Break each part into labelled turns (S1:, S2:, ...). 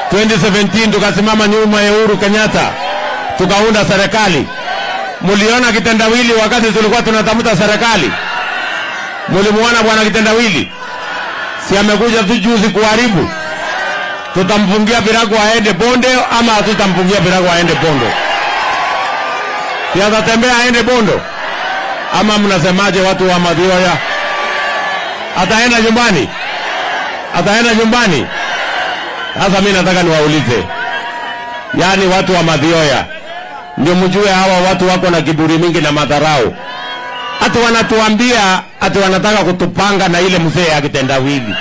S1: 2017 tukasimama nyuma ya Uhuru Kenyatta tukaunda serikali. Muliona kitendawili wakati tulikuwa tunatafuta serikali? Mulimuona bwana kitendawili? Si amekuja tu juzi kuharibu? Tutamfungia virago aende bonde ama hatutamfungia virago aende bondo? Si atatembea aende bondo ama mnasemaje, watu wa Mathioya? Ataenda nyumbani? Ataenda nyumbani? Sasa mimi nataka niwaulize, yaani watu wa Mathioya, ndio mjue hawa watu wako na kiburi mingi na madharau. Ati wanatuambia ati wanataka kutupanga na ile mzee ya kitendawili.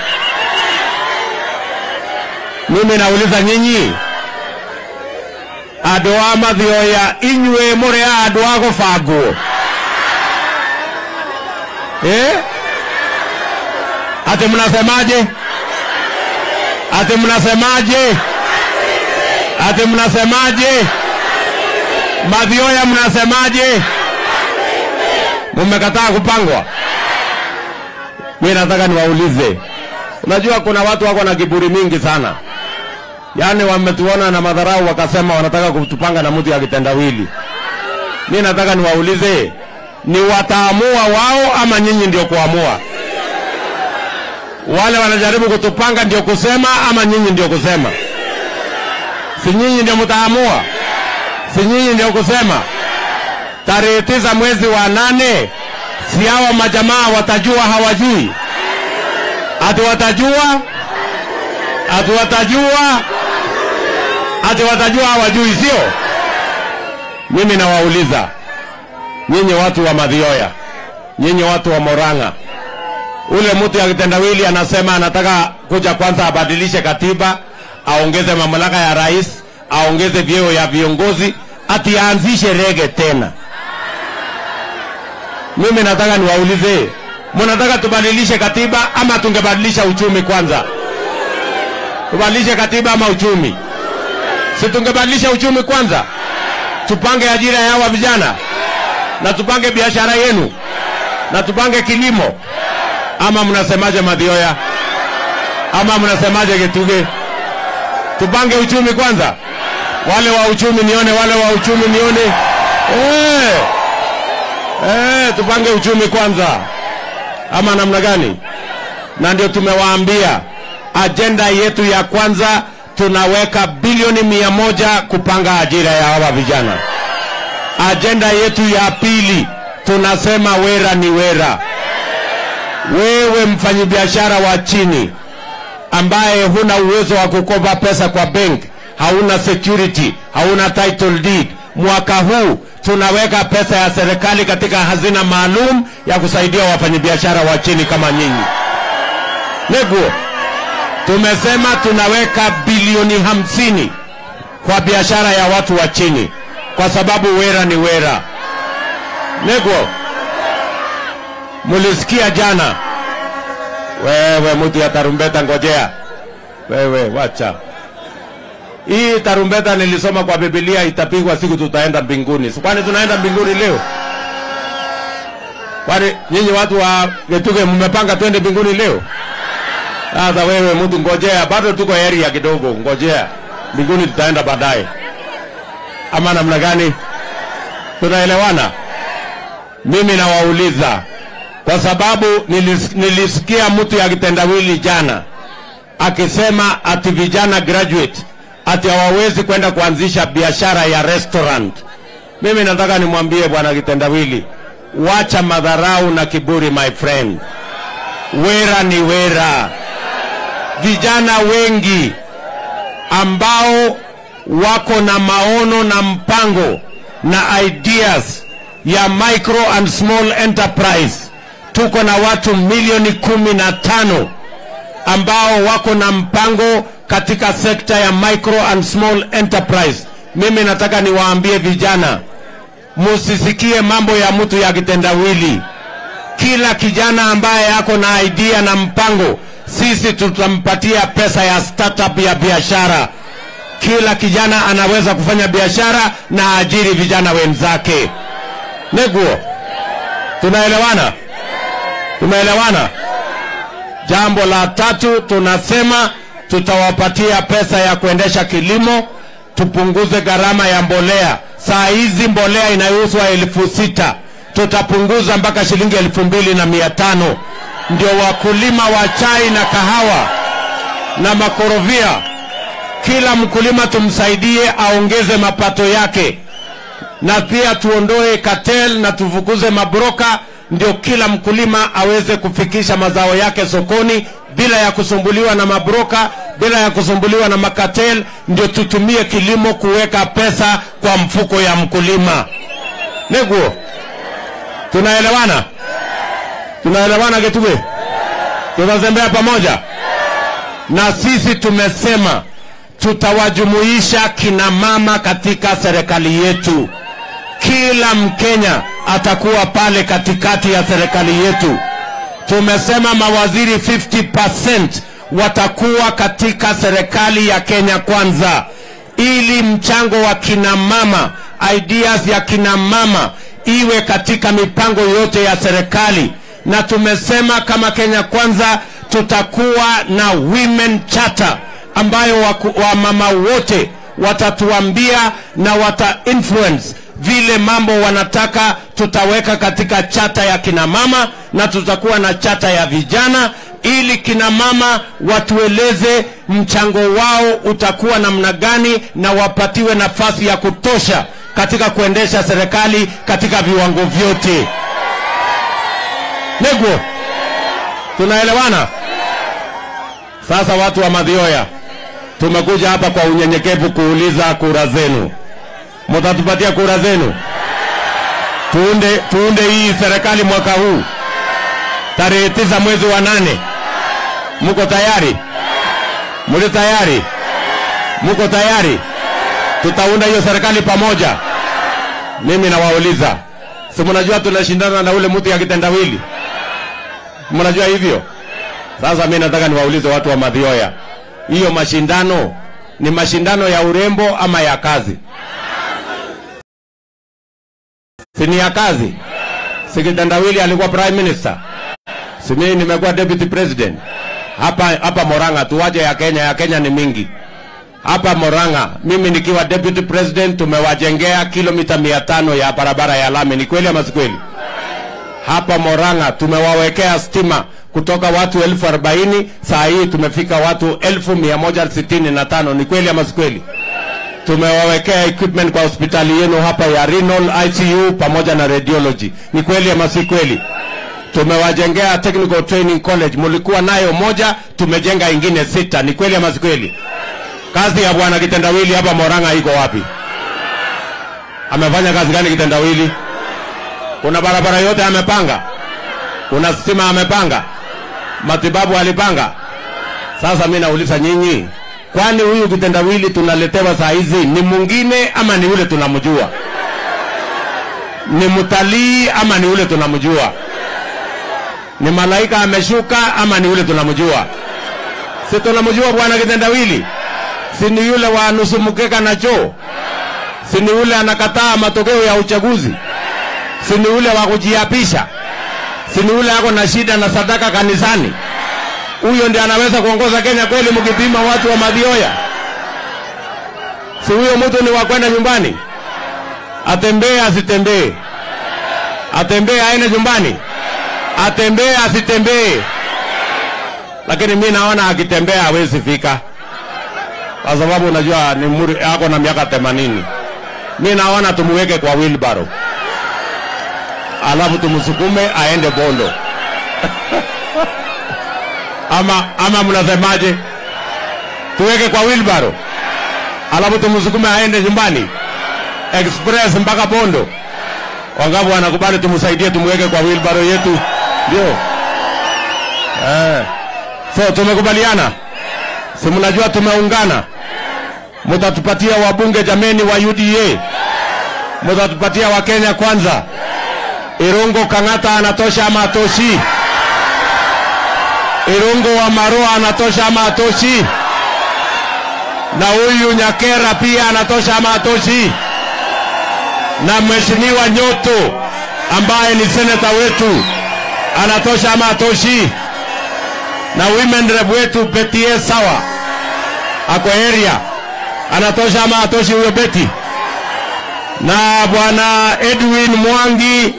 S1: Mimi nauliza nyinyi, andå a mathioya inyuä må rä a andå a gå bangwo ati mnasemaje? Ati mnasemaje? Ati mnasemaje? Mathioya mnasemaje? Mmekataa kupangwa? Mimi nataka niwaulize, unajua kuna watu wako na kiburi mingi sana, yaani wametuona na madharau, wakasema wanataka kutupanga na mtu ya kitendawili. Mimi nataka niwaulize, ni wataamua wao ama nyinyi ndio kuamua? Wale wanajaribu kutupanga ndio kusema ama nyinyi ndio kusema? Si nyinyi ndio mtaamua? Si nyinyi ndio kusema? Tarehe tisa mwezi wa nane, si hawa majamaa watajua hawajui? Ati watajua? Ati watajua? Ati watajua hawajui, sio? Mimi nawauliza nyinyi watu wa Mathioya, nyinyi watu wa Morang'a, ule mtu ya kitendawili anasema anataka kuja kwanza abadilishe katiba, aongeze mamlaka ya rais, aongeze vyeo ya viongozi, ati aanzishe rege tena. Mimi nataka niwaulize, mnataka tubadilishe katiba ama tungebadilisha uchumi kwanza? Tubadilishe katiba ama uchumi? Si tungebadilisha uchumi kwanza, tupange ajira ya hawa vijana na tupange biashara yenu na tupange kilimo, ama mnasemaje Mathioya? Ama mnasemaje Gituge? Tupange uchumi kwanza. Wale wa uchumi nione, wale wa uchumi nione. Eh, eh, tupange uchumi kwanza, ama namna gani? Na ndio tumewaambia ajenda yetu ya kwanza, tunaweka bilioni mia moja kupanga ajira ya hawa vijana. Ajenda yetu ya pili tunasema wera ni wera. Wewe mfanyabiashara wa chini ambaye huna uwezo wa kukopa pesa kwa bank, hauna security, hauna title deed, mwaka huu tunaweka pesa ya serikali katika hazina maalum ya kusaidia wafanyabiashara wa chini kama nyinyi. Neguo, tumesema tunaweka bilioni hamsini kwa biashara ya watu wa chini kwa sababu wera ni wera. Negwo, mulisikia jana? Wewe mtu ya tarumbeta, ngojea wewe, wacha hii tarumbeta. Nilisoma kwa Biblia itapigwa siku tutaenda mbinguni. Kwani tunaenda mbinguni leo? Kwani nyinyi watu wa Getuge mmepanga twende mbinguni leo? Sasa wewe mtu, ngojea, bado tuko area kidogo, ngojea, mbinguni tutaenda baadaye ama namna gani? Tunaelewana? Mimi nawauliza kwa sababu nilis, nilisikia mtu ya kitendawili jana akisema ati vijana graduate ati hawawezi kwenda kuanzisha biashara ya restaurant. Mimi nataka nimwambie bwana kitendawili, wacha madharau na kiburi, my friend. Wera ni wera. Vijana wengi ambao wako na maono na mpango na ideas ya micro and small enterprise. Tuko na watu milioni kumi na tano ambao wako na mpango katika sekta ya micro and small enterprise. Mimi nataka niwaambie vijana, musisikie mambo ya mtu ya kitendawili. Kila kijana ambaye ako na idea na mpango, sisi tutampatia pesa ya startup ya biashara kila kijana anaweza kufanya biashara na ajiri vijana wenzake. Neguo, tunaelewana? Tumeelewana? Jambo la tatu tunasema tutawapatia pesa ya kuendesha kilimo, tupunguze gharama ya mbolea. Saa hizi mbolea inayouzwa elfu sita tutapunguza mpaka shilingi elfu mbili na mia tano ndio wakulima wa chai na kahawa na makorofia, kila mkulima tumsaidie aongeze mapato yake, na pia tuondoe cartel na tufukuze mabroka, ndio kila mkulima aweze kufikisha mazao yake sokoni bila ya kusumbuliwa na mabroka, bila ya kusumbuliwa na makatel. Ndio tutumie kilimo kuweka pesa kwa mfuko ya mkulima. Neguo, tunaelewana? Tunaelewana Getuge? Tunatembea pamoja na sisi tumesema tutawajumuisha kina mama katika serikali yetu. Kila Mkenya atakuwa pale katikati ya serikali yetu. Tumesema mawaziri 50% watakuwa katika serikali ya Kenya Kwanza, ili mchango wa kina mama, ideas ya kina mama iwe katika mipango yote ya serikali. Na tumesema kama Kenya Kwanza tutakuwa na women charter ambayo waku- wamama wote watatuambia na wata influence vile mambo wanataka tutaweka katika chata ya kina mama na tutakuwa na chata ya vijana ili kina mama watueleze mchango wao utakuwa namna gani na wapatiwe nafasi ya kutosha katika kuendesha serikali katika viwango vyote. Negwo, tunaelewana? Sasa watu wa Madhioya, tumekuja hapa kwa unyenyekevu kuuliza kura zenu. Mtatupatia kura zenu tuunde, tuunde hii serikali mwaka huu tarehe tisa mwezi wa nane. Mko tayari? Muli tayari? Mko tayari? Tutaunda hiyo serikali pamoja. Mimi nawauliza, si mnajua tunashindana na ule mtu ya kitendawili? Mnajua hivyo? Sasa mimi nataka niwaulize watu wa Madhioya, hiyo mashindano ni mashindano ya urembo ama ya kazi? Si ni ya kazi? Si kitendawili alikuwa prime minister? Si mimi nimekuwa deputy president? Hapa hapa Moranga, tuwache ya Kenya, ya Kenya ni mingi. Hapa Moranga, mimi nikiwa deputy president, tumewajengea kilomita mia tano ya barabara ya lami. Ni kweli ama si kweli? hapa Moranga tumewawekea stima kutoka watu elfu arobaini saa hii tumefika watu elfu mia moja sitini na tano. Ni kweli ama si kweli? Tumewawekea equipment kwa hospitali yenu hapa ya renal ICU pamoja na radiology. Ni kweli ama si kweli? Tumewajengea technical training college, mulikuwa nayo moja, tumejenga ingine sita. Ni kweli ama si kweli? Kazi ya bwana kitendawili hapa Moranga iko wapi? Amefanya kazi gani kitendawili? Kuna barabara yote amepanga, kuna stima amepanga, matibabu alipanga. Sasa mimi nauliza nyinyi, kwani huyu kitendawili tunaletewa saa hizi ni mwingine ama ni ule tunamjua? Ni mtalii ama ni ule tunamjua? Ni malaika ameshuka ama ni ule tunamjua? Si tunamjua bwana kitendawili? Si ni yule wa nusu mkeka na choo? Si ni yule anakataa matokeo ya uchaguzi? si ni ule wa kujiapisha, si ni ule ako na shida na sadaka kanisani. Huyo ndiye anaweza kuongoza Kenya kweli, mkipima watu wa Madhioya? Si huyo mtu ni wa kwenda nyumbani, atembee asitembee, atembee aende nyumbani, atembee asitembee. Lakini mi naona akitembea hawezi fika, kwa sababu unajua ni muri, ako na miaka themanini. Mi naona tumuweke kwa wheelbarrow alafu tumsukume aende Bondo ama, ama mnasemaje? Tuweke kwa wheelbarrow alafu tumsukume aende nyumbani express mpaka Bondo. Wangapi wanakubali tumsaidie, tumweke kwa wheelbarrow yetu? Ndio eh. So tumekubaliana, si mnajua tumeungana. Mtatupatia wabunge jameni wa UDA, mtatupatia wa Kenya kwanza. Irungo Kang'ata anatosha ama atoshi? Irungo wa Maroa anatosha ama atoshi? Na huyu Nyakera pia anatosha ama atoshi? Na mheshimiwa Nyoto ambaye ni seneta wetu anatosha ama atoshi? Na women rep wetu Betie sawa ako area anatosha ama atoshi huyo beti na bwana edwin mwangi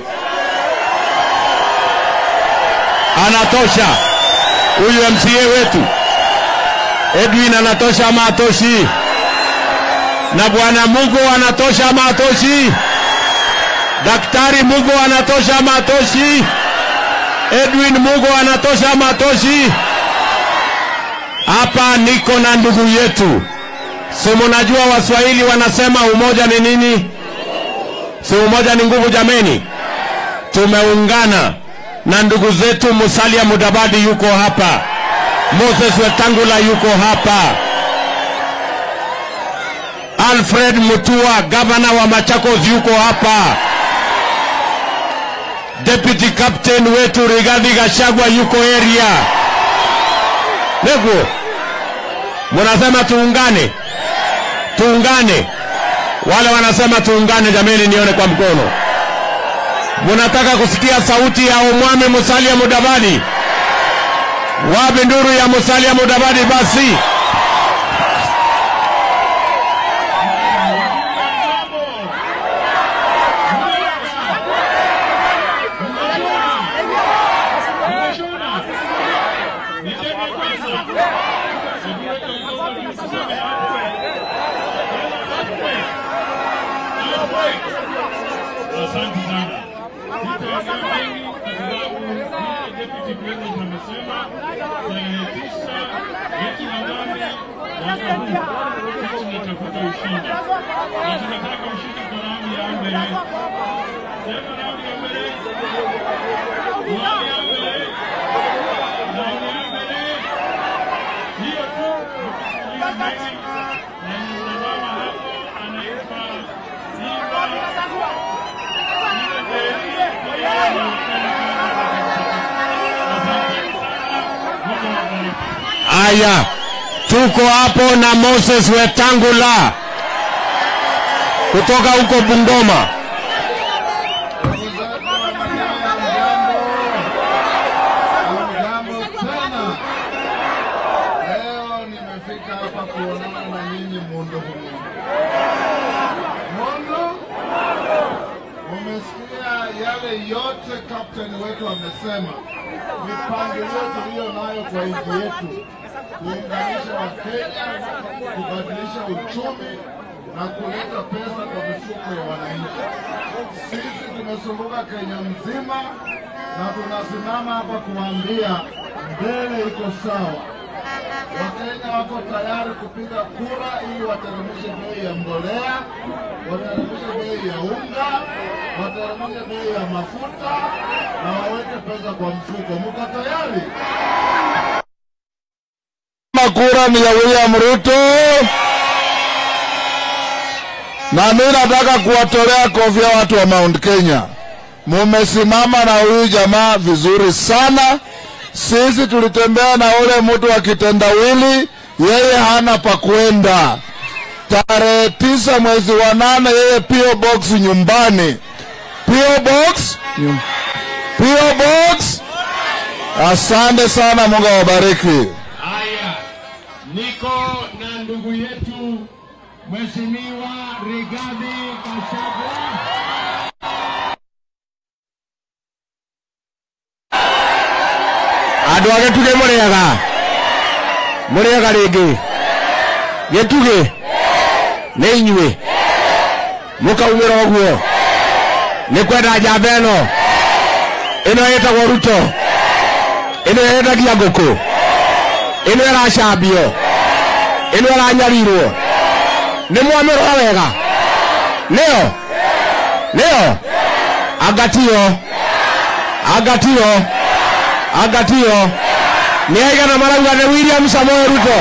S1: anatosha huyu mca wetu edwin anatosha ama atoshi na bwana mugo anatosha ama atoshi daktari mugo anatosha ama atoshi edwin mugo anatosha ama atoshi hapa niko na ndugu yetu si munajua waswahili wanasema umoja ni nini si umoja ni nguvu jameni tumeungana na ndugu zetu musalia mudabadi yuko hapa moses wetangula yuko hapa alfred mutua gavana wa machakos yuko hapa deputy captain wetu rigadhi gashagwa yuko area negu munasema tuungane tuungane wale wanasema tuungane jameni nione kwa mkono munataka kusikia sauti ya umwami musalia mudavadi wapi nduru ya musalia mudavadi basi
S2: Asante sana. Sitaongea mengi kwa sababu vile deputy president amesema tarehe tisa mwezi wa nane mwaka huu sisi tunatafuta ushindi na tunataka ushindi kwa raundi ya mbele. Sema raundi ya mbele, raundi ya mbele, raundi ya mbele. Hiyo tu mkisikilia mengi na msimama hapo anaitwa Simba
S1: Aya, tuko hapo na Moses Wetangula kutoka huko Bungoma.
S3: Jambo tena. Leo nimefika hapa kuonana na nyinyi mundu humu. Mundu, umesikia yale yote kapteni wetu amesema, mipangilio tuliyo nayo kwa nchi yetu, kuunganisha Wakenya, kubadilisha uchumi na kuleta pesa kwa mifuko ya wananchi. Sisi tumezunguka Kenya mzima na tunasimama hapa kuambia mbele iko sawa. Wakenya wako tayari kupiga kura ili wateremshe bei ya mbolea, wateremshe bei ya unga, wateremshe bei ya mafuta na waweke pesa kwa mfuko. Mko tayari?
S4: kura ni ya William Ruto, na mimi nataka kuwatolea kofia watu wa Mount Kenya. Mumesimama na huyu jamaa vizuri sana. Sisi tulitembea na ule mtu wa kitendawili, yeye hana pa kwenda. Tarehe tisa mwezi wa nane, yeye PO box nyumbani. PO box, Nyum- PO box. Asante sana, Mungu awabariki.
S2: Haya, niko na ndugu yetu Mheshimiwa Rigathi Gachagua.
S1: andå a gä tugä må rä aga må rä aga rä ngä gä tugä nä inyuä må kaumä ra å guo nä kwenda njamba ä no ä no ä tagwo ruto ä no yendagia ngå kå ä no ä racambio ä no ä ranyarirwo nä mwamä rora wega nä o nä o angatio angatio angatio nä aigana marauga nä william samoe ruto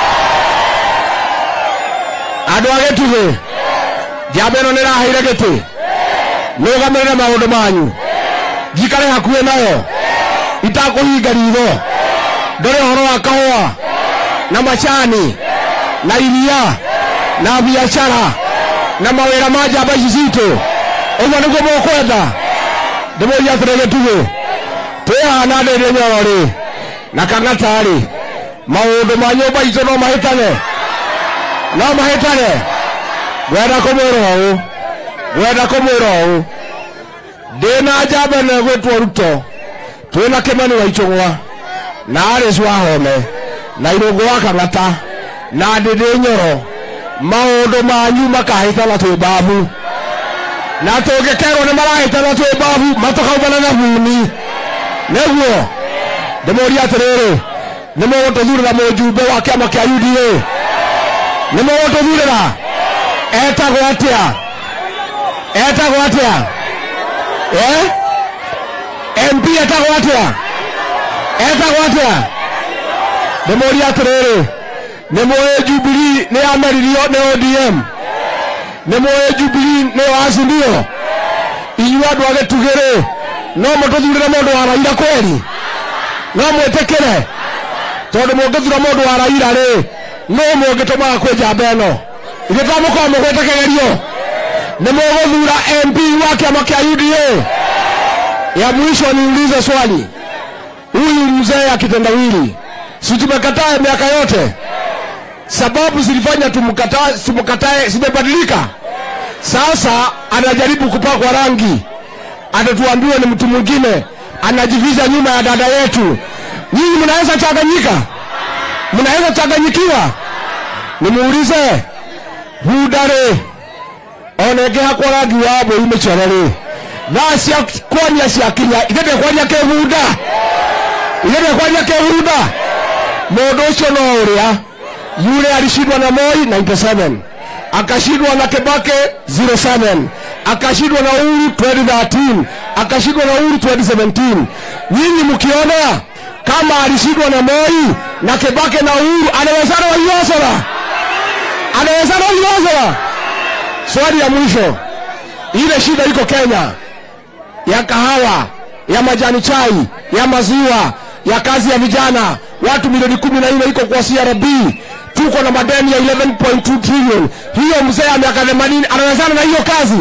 S1: andå a gä tugä njamba ä no nä raheire gä tä nä å gamä rä re maå ndå manyu njikare hakuä nayo itakå hinga ritho ndore å horo wa kahåa na macani na iria na biacara na mawä ra ma njamba ici citå å guo nä guo må kwenda ndä må ria atä rä gä tugä twihana ndä ndä nyoro rä na kang'ata rä maå ndå ma nyå mba itå no mahä tane no mahĩtane ngwenda kũmwĩra ũũ ngwenda kũmwĩra ũũ ndĩna njamba ĩno ĩgwĩtwo ruto twĩna kĩmani wa icũgwa na aris wahome na irũngũ wa kang'ata na ndĩndĩ nyoro maũndũ manyu makahĩtana twĩ mbabu na tũngĩkerwo nĩ marahĩtana twĩ mbabu matũkaumana na buni nĩguo ndĩmũria atĩrĩrĩ nĩ mũgũtũthurĩra mũjumbe wa kĩama kĩa uda nĩ mũgũtũthurĩra etagwo atĩa etagwo atĩa eh? mp etagwo atĩa etagwo atĩa ndĩmũria atĩrĩrĩ nĩ mũĩ jubilii nĩ yameririo nĩ odm nĩ mũĩ jubilii nĩ wacindio inyuĩ andũ a gĩtugĩrĩ no mũtũthurĩre mũndũ wa raira kweri no mwĩtĩkĩre tondũ mũngĩthura mũndũ wa raira rĩ no mũngĩtũmaga kwĩ njamba ĩno ithe tamũkorwo mũgwĩte kĩgerio nĩ mũgũthura mp wa kĩama kĩa uda ya mwisho niulize swali huyu mzee akitendawili si tumekataa miaka yote sababu zilifanya tumkatae tumkatae zimebadilika sasa anajaribu kupakwa rangi atatuambiwa ni mtu mwingine anajificha nyuma ya dada yetu nyinyi mnaweza changanyika mnaweza changanyikiwa nimuulize hudare onenge hakwa rangi wa mbũri mĩcoro rĩ thaa cia kwania ciakinya ithe ndekwania kĩbunda ithe ndekwania kĩbunda mũndũ ũcio no ũrĩa yule alishindwa na moi 97 akashindwa na kibake 07 akashindwa na uhuru 2013 akashindwa na uhuru 2017 nyinyi mkiona kama alishindwa na moi na kibake na uhuru anawezana waiosora anawezana waiosora swali ya mwisho ile shida iko kenya ya kahawa ya majani chai ya maziwa ya kazi ya vijana watu milioni kumi na nne iko kwa crb tuko na madeni ya 11.2 trillion hiyo mzee ya miaka 80 anawezana na hiyo kazi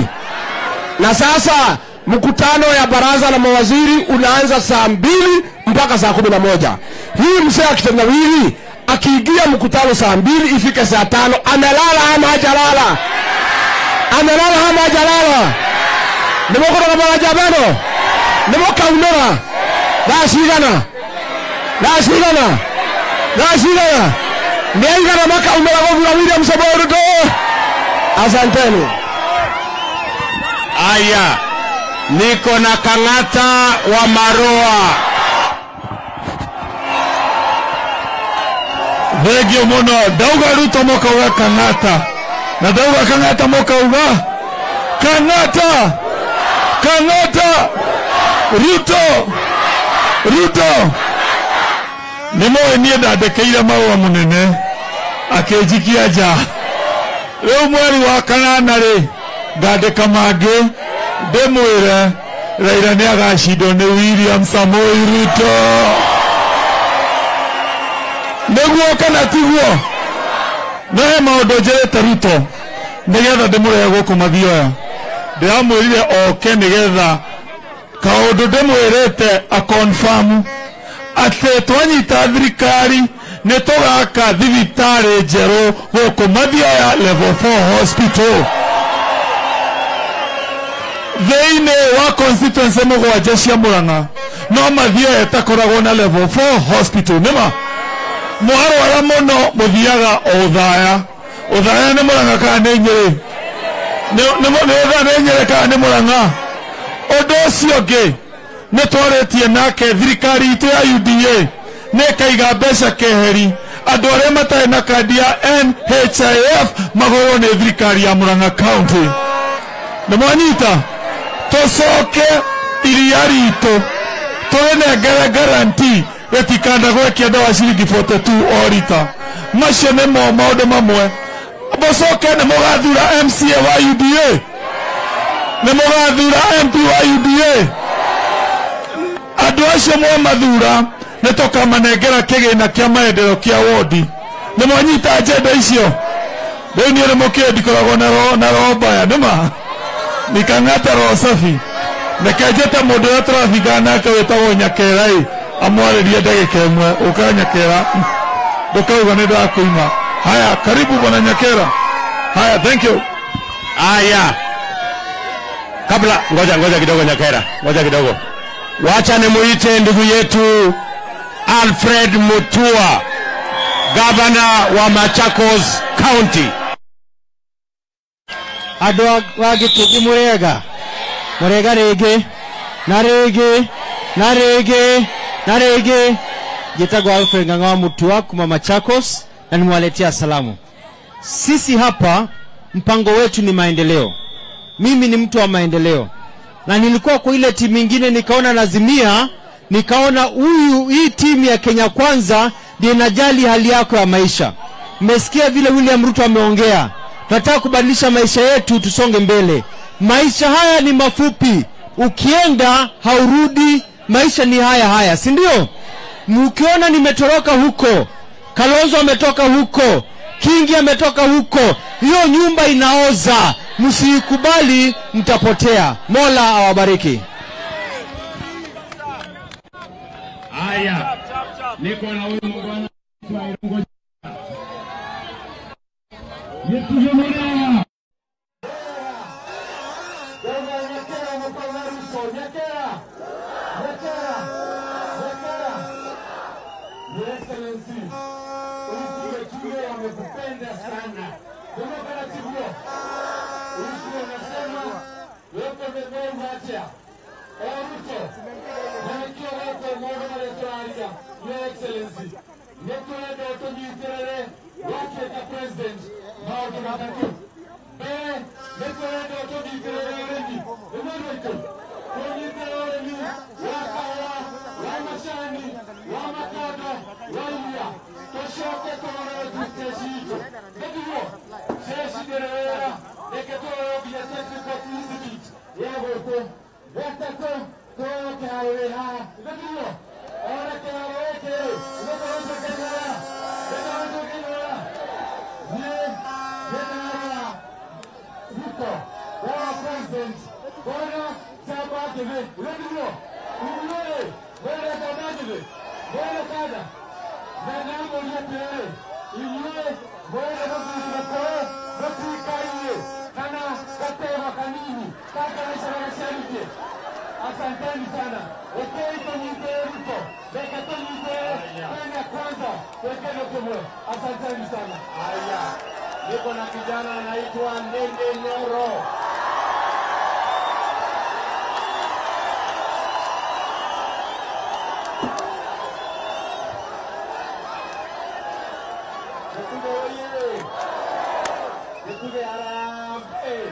S1: na sasa mkutano ya baraza la mawaziri unaanza saa mbili mpaka saa kumi na moja hii mzee akitendawili akiingia mkutano saa mbili ifike saa tano amelala ama hajalala amelala ama hajalala nimokoroga marajabeno nimokaunora thaa cigana thaa cigana thaa cigana nĩ aigana makaumĩra gũthura william samoei ruto asanteni
S5: Aya, niko na Kang'ata wa Maroa.
S4: thengio muno ndauga ruto mukauga kang'ata na ndauga kang'ata mukauga kang'ata kang'ata ruto ruto nä moä niä ndandäkäire maåa må nene akä njikia nja rä u mweri wa kanana rä ngandä ka mangä ndä mwä re raira nä agacindwo nä william samoi ruto nĩguo kana tiguo no he maũndũ njĩrĩte ruto nĩgetha ndĩmũrehe gũkũ mathioya ndĩramwĩrire oke nĩgetha kaũndũ ndĩmwĩrĩte akonfamu atĩ twanyita thirikari nĩ tũgaka thibitarĩ njerũ gũkũ mathioya level 4 hospital thĩinĩ wa constituency mũgwanja cia mũrang'a no mathioya ĩtakoragwo na level 4 hospital nĩma mwarwara muno muthiaga o uthaya uthaya nĩ mũrang'a kana nĩ nyĩrĩ nĩ ũthaya nĩ nyĩrĩ kana nĩ mũrang'a ũndũ ũcio ũngĩ nĩ twarĩtie nake thirikari itũ ya uda nĩ ĩkaiga mbeca keheri andũ arĩa matarĩ na kandi ya nhif magũrwo nĩ thirikari ya mũrang'a county nĩ mwanyita tũcoke iria ritũ tũrĩnengere garanti rĩtikanda gwekia ndawa ciringi 42 o rita macio nĩmo maũndũ mamwe mũcoke nĩ mũgathura mca wa uda nĩ mũgathura mp wa uda andũ acio mwamathura nĩ tũkamanengera kĩgĩna kĩa maendeleo kĩa wondi nĩ mwanyita njenda icio rĩu niĩ nĩ mũkĩĩ ndikoragwo na roho na roho mbaya nĩma nikang'ata roho safi reke njĩte mũndũ ũrĩa tũrathingana nake wĩtagwo nyakera ĩ amwarĩrie ndagĩka ĩmwe ũkanyakera ndũkauga nĩ ndakũima Haya, karibu bwana Nyakera. Haya, thank you.
S1: Haya, kabla ngoja ngoja kidogo, Nyakera, ngoja kidogo, wacha nimuite ndugu yetu Alfred Mutua, gavana wa Machakos County.
S6: andå a gä tä må rega må rega rä ngä na rä ngä na rä ngä na rä ngä njätagwo alfred ng'ang'a wa mutua kuma machakos na nimewaletea salamu sisi hapa mpango wetu ni maendeleo mimi ni mtu wa maendeleo na nilikuwa kwa ile timu ingine nikaona nazimia nikaona huyu hii timu ya kenya kwanza ndio inajali hali yako ya maisha mmesikia vile william ruto ameongea tunataka kubadilisha maisha yetu tusonge mbele maisha haya ni mafupi ukienda haurudi maisha ni haya haya si ndio mkiona nimetoroka huko kalonzo ametoka huko kingi ametoka huko hiyo nyumba inaoza msiikubali mtapotea mola awabariki
S2: Haya, niko na huyu mungwana kwa Irungo. Yetu Jomora.
S3: Asanteni sana. Ekei tunyite Ruto. Beke tunyite Kenya kwanza. Wekeni kumwe. Asanteni sana. Haya. Niko na kijana anaitwa Ndenge Nyoro. Nikuge oye. Nikuge harambee.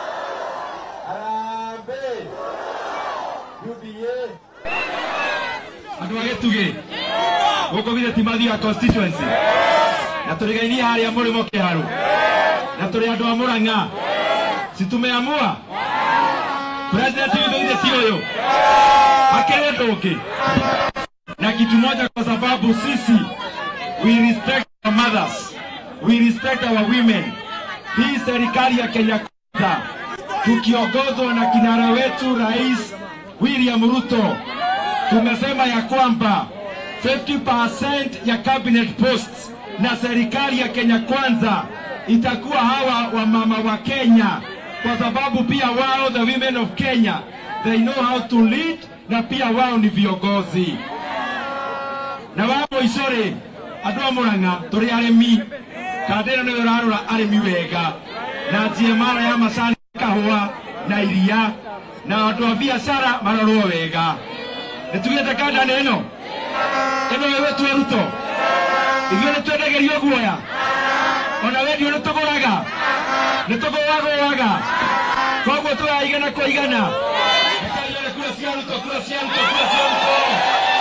S3: Harambee. UDA.
S2: andå a gä tugä gå kå githä timathiga constituency na tå rä gainie harä a må rä mo kä harå na tå rä andå a må rang'a situmeamua president gitå githä ti å yå akä rä ndå ngä na kitu moja kwa sababu sisi we respect our mothers we respect our women hii serikali ya kenya kwanza tukiongozwa na kinara wetu rais william ruto tumesema ya kwamba 50% ya cabinet posts na serikali ya Kenya kwanza itakuwa hawa wamama wa Kenya, kwa sababu pia wao the women of Kenya they know how to lead, na pia wao ni viongozi na wao icore andu a Murang'a turi arimi kandira niwe urarora arimi wega na njiemara ya macani kahua na iria na andu a biacara marorwo wega nitugite kandani ĩno ĩno ĩwe twe ruto ithuĩ nĩ twendagerio guoya ona wendio nĩ tũgũraga nĩ tũgũwagũwaga koguo tũraya igana kwa igana Rekaione kura cia ruto kura cia ruto kura cia ruto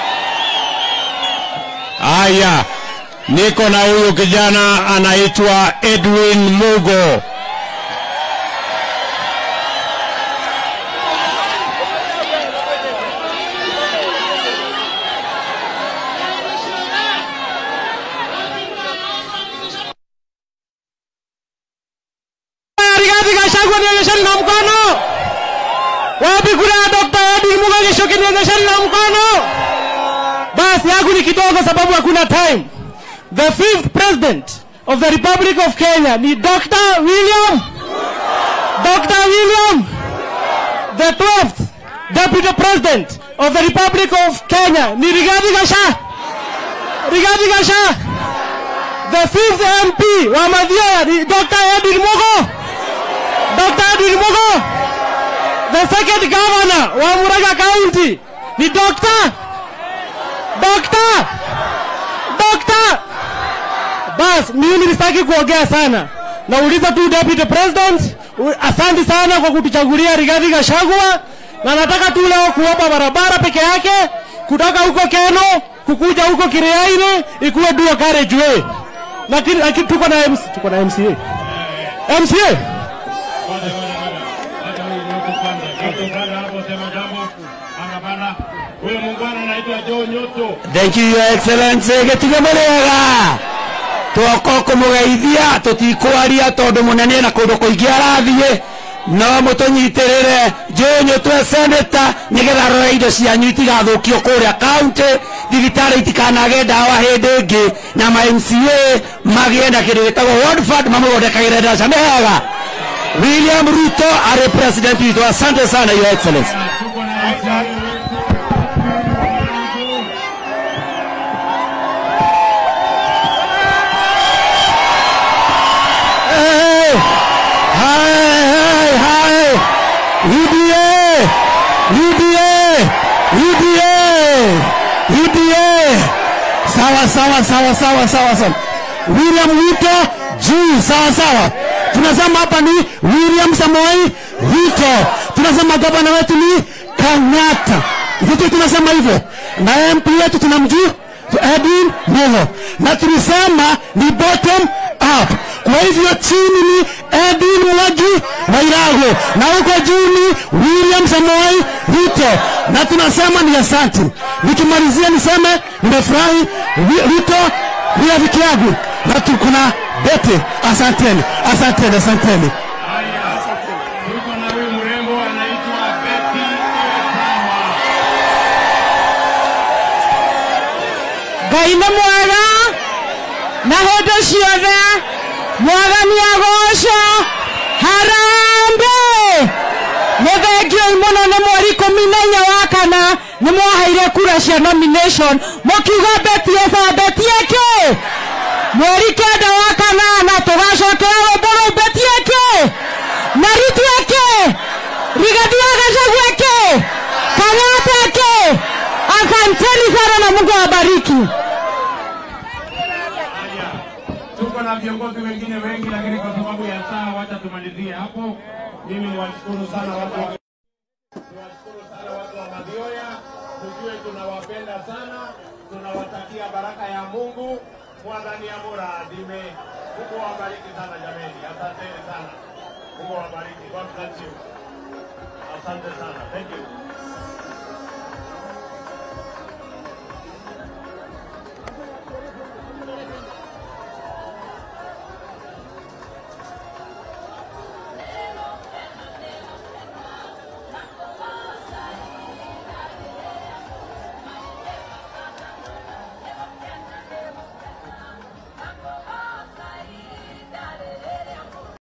S1: Haya, niko na huyu kijana anaitwa Edwin Mugo.
S6: Rigathi Gachagua nionyesheni na mkono. Wapi kura ya Dr. Edwin Mugo Gichuki nionyesheni na mkono. Basi yangu ni kidogo sababu hakuna time. The fifth president of the Republic of Kenya ni Dr. William Dr. William the 12th Deputy President of the Republic of Kenya ni Rigathi Gachagua Rigathi Gachagua the fifth MP wa Mathioya ni Dr. Edwin Mugo Dr. Edwin Mugo the second governor wa Murang'a County ni Dr. Dr. Dr. Bas, mimi sitaki kuongea sana. Nauliza tu Deputy President, u- asante sana kwa kutuchagulia Rigathi Gachagua na nataka tu leo kuomba barabara peke yake kutoka huko Keno kukuja huko Kiriaini ikuwe dual carriageway. Lakini lakini tuko na MC, tuko na MCA. MCA?
S2: Huyo muungano anaitwa Joe Nyoto.
S5: Thank you, Your Excellency. Gĩtige mũrĩega twoko kũmũgeithia tũtikwaria tondũ mũnene na kũndũ kũingĩ arathiĩ no mũtũnyitĩrĩre njũnyũ twe seneta nĩgetha rore indo cianyu itigathũkio kũrĩa kaunti thibitarĩ itikanage ndawa hĩndĩ ĩngĩ na ma MCA magĩe na kĩndũ gĩtagwo ward fund mamũthondekagĩre ndaca nĩ hega William Ruto arĩ president witũ asante sana your excellency
S2: Tuko na MCA
S5: Hey! Hai, hai, hai! UDA! UDA! UDA! UDA! Sawa sawa sawa sawa sawa sawa. William Ruto juu sawa sawa. Tunasema hapa ni William Samoei Ruto. Tunasema gavana wetu ni Kenyatta. Vitu tunasema hivyo. Na MP wetu tunamjua Edwin Mogo. Na tulisema ni bottom up. Kwa hivyo chini ni Edwin Mwangi Wairago na huko juu ni William Samoei Ruto, na tunasema ni asante. Nikimalizia niseme nimefurahi Wi- Ruto ni rafiki yangu na tuko na bete. Asanteni, asanteni, asanteni.
S2: Haya, tuko na huyu mrembo anaitwa Betty Etawa.
S6: ngai nĩ mwega na hĩndĩ ciothe mwathani agoco harambe nĩ thengioi mũno nĩ mweri ikũmi na inya wa kana nĩ mwaheire kura cia nomination mũkiuga betiesa betieke mweri kenda wa kanana tũgacokera rũmbo rũu betieke na ritueke rigathi wa gacagueke kang'ateke asanteni sana na mungu awabariki
S2: Haya, tuko na viongozi wengine wengi, lakini kwa sababu ya saa, wacha tumalizie hapo. Mimi niwashukuru sana watu wa niwashukuru sana watu wa Mathioya, tujue tunawapenda sana, tunawatakia baraka ya Mungu. Mwathani amura dime. Mungu awabariki sana jameni, asanteni sana. Mungu awabariki. God bless you. Asante sana. Thank you.